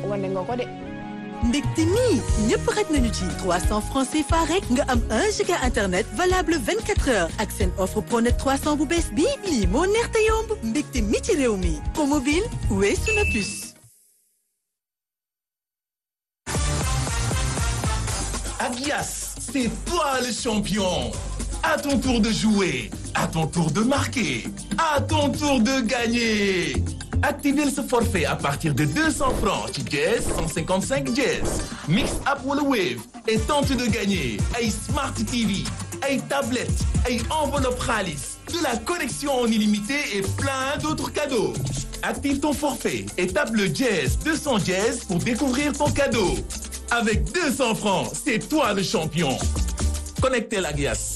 wane nga ko de. ndekte nii ñëpp xaj nañu ci 300 francs CFA rek nga am 1 giga internet valable 24 heures ak seen offre pronet 300 bu bees bii lii moo neex te yomb ndekte mi ci réew mi promobile weesu na plus. Agias, c'est toi le champion. À ton tour de jouer, à ton tour de marquer, à ton tour de gagner. Activez ce forfait à partir de 200 francs ci Jazz 155 Jazz. Mix up wala Wave et tente de gagner ay Smart TV, ay tablettes, ay enveloppe xaalis, de la connexion en illimité et plein d'autres cadeaux. Active ton forfait et tape le Jazz 200 Jazz pour découvrir ton cadeau. Avec 200 francs, c'est toi le champion. Connectez la glace.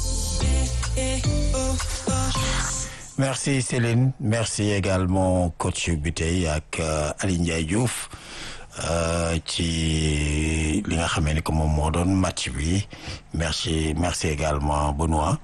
merci Céline merci également coach bi tey ak Aliou Ndiaye Diouf ci li nga xamee ni que moom moo doon match bi merci merci également Benoît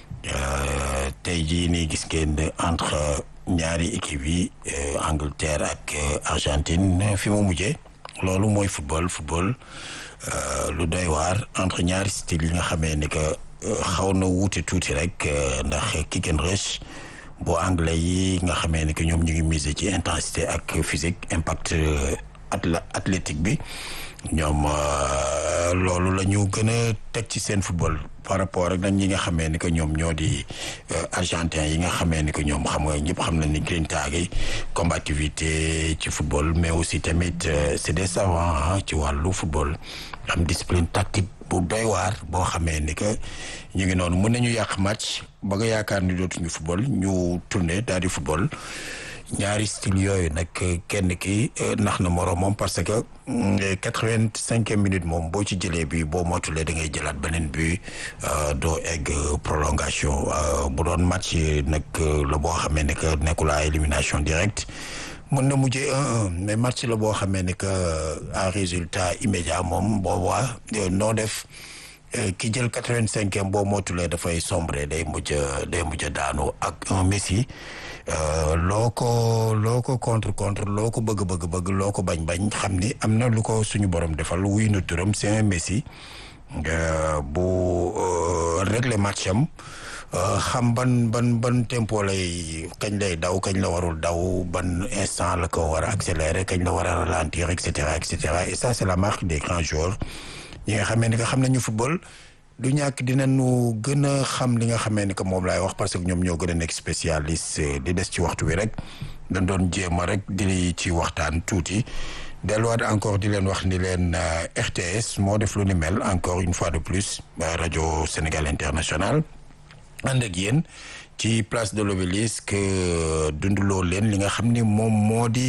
tey jii nii gis ngeen entre ñaari équipe yi Angleterre ak Argentine fi mu mujjee loolu mooy football football lu doy waar entre ñaari style yi nga xamee ni que xaw na wuute tuuti rek ndax kick and rush bu anglais yi nga xamee ni que ñoom ñu ngi miser ci intensité ak physique impact athlétique bi ñoom loolu la ñu gën a teg ci seen football par rapport ak nag ñi nga xamee ni que ñoom ñoo di argentin yi nga xamee ni que ñoom xam nga ñëpp xam nañ ni grinta gi combativité ci football mais aussi tamit c'est des savants ci wàllu football am discipline tactique bu doy waar boo xamee ni que ñu ngi noonu mën nañu yàq match ba nga yaakaar ni dootuñu football ñu tourné daal di football ñaari style yooyu nag kenn ki nax na moroom moom parce que quatre-vingt-cinquième minute moom boo ci jëlee bi boo motulee da ngay jëlaat beneen bi doo egg prolongation bu doon match nag la boo xamee ne que nekkul à élimination directe mën na mujjee un un mais match la boo xamee ne que à résultat immédiat moom boobaa noo def ki jël quatre-vingt-cinquième boo motulee dafay sombre day mujj day mujj daanu ak un Messi loo ko loo ko contre contre loo ko bëgg bëgg bëgg loo ko bañ bañ xam ni am na lu ko suñu borom defal wuy na turam c'est un Messi bu régler match am xam ban ban ban tempo lay kañ lay daw kañ la warul daw ban instant la ko war a accélérer kañ la war a ralentir et cetera et cetera et ça c'est la marque des grands joueurs ñi nga xamee ni que xam nañu football du ñàkk dinañu gën a xam li nga xamee ni que moom laay wax parce que ñoom ñoo gën a nekk spécialiste di des ci waxtu wi rek dañ doon jéem a rek di ci waxtaan tuuti delluwaat encore di leen wax ni leen RTS moo def lu ni mel encore une fois de plus rajo Sénégal International ànd ak yéen ci place de l'obélisque dunduloo leen li nga xam ni moom moo di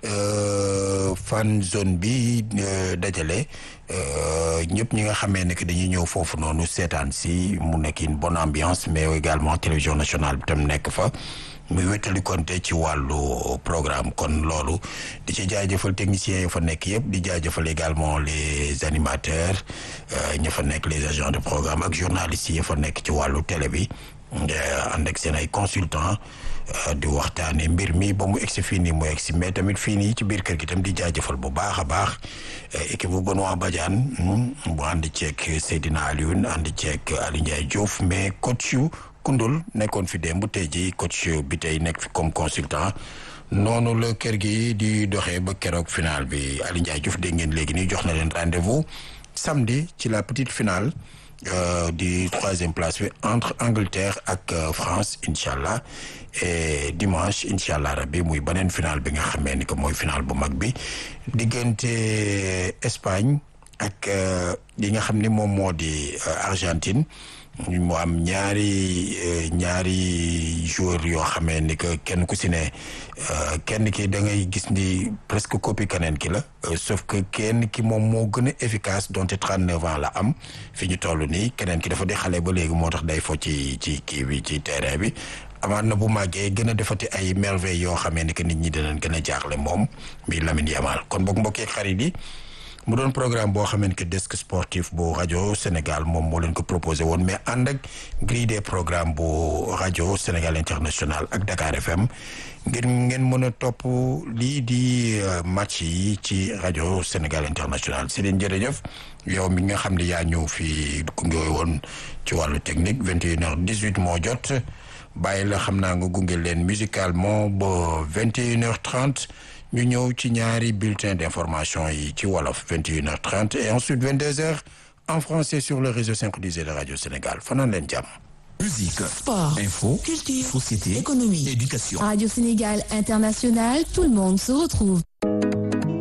fan zone bi dajale ñëpp ñi nga xamee ne que dañuy ñëw foofu noonu seetaan si mu nekk une bonne ambiance mais également télévision nationale bi tam nekk fa muy wétali konte ci wàllu programme kon loolu di ci jaajëfal techniciens yi fa nekk yëpp di jaajëfal également les animateurs ña fa nekk les agents de programme ak journalistes yi fa nekk ci wàllu télé bi ànd ak seen ay consultants di waxtaane mbir mi ba mu egsi fii nii mu egsi mais tamit fii nii ci biir kër gi tam di jaajëfal bu baax a baax équipe bu Benoît Badiane bu ànd ceeg Seydina Alioune ànd ceeg Aliou Ndiaye Diouf mais coach yu Koundoul nekkoon fi démb tey ji coach bi tey nekk fi comme consultant noonu la kër gi di doxee ba keroog final bi Aliou Ndiaye Diouf dégg ngeen léegi nii jox na leen rendez-vous samedi ci la petite finale Euh, di troisième place bi entre Angleterre ak euh, France incha allah et dimanche incha allah rabbi muy beneen final bi nga xamee ni que mooy final bu mag bi diggante Espagne ak li nga xam ni moom moo di Argentine mu am ñaari ñaari joueurs yoo xamee ni que kenn ku si ne kenn ki da ngay gis ni presque copie keneen ki la sauf que kenn ki moom moo gën a efficace donte trente neuf ans la am fi ñu toll nii keneen ki dafa di xale ba léegi moo tax day fo ci ci kii bi ci terrain bi amaat na bu màggee gën a defati ay merveilles yoo xamee ni que nit ñi dinañ gën a jaaxle moom mi Lamine Yamal kon boog mbokk xarit yi mu doon programme boo xamante que desk sportif bu rajo Sénégal moom moo leen ko proposé woon mais ànd ak grille des programmes bu rajo Sénégal international ak Dakar FM ngir ngeen mën a topp lii di match yi ci rajo Sénégal international si leen jërëjëf yow mi nga xam ne yaa ñëw fii gunge woon ci wàllu technique vingt et une heure dix huit moo jot bàyyi la xam naa nga gunge leen musicalement ba vingt et une heure trente ñu ñëw ci ñaari bulletin d'information yi ci wolof vingt et une heure trente et ensuite vingt deux heures en français sur le réseau synchronisé de radio Sénégal fanaan leen jàmm. Musique, Sport, info, culture, société, économie, éducation. Radio Sénégal International, tout le monde se retrouve.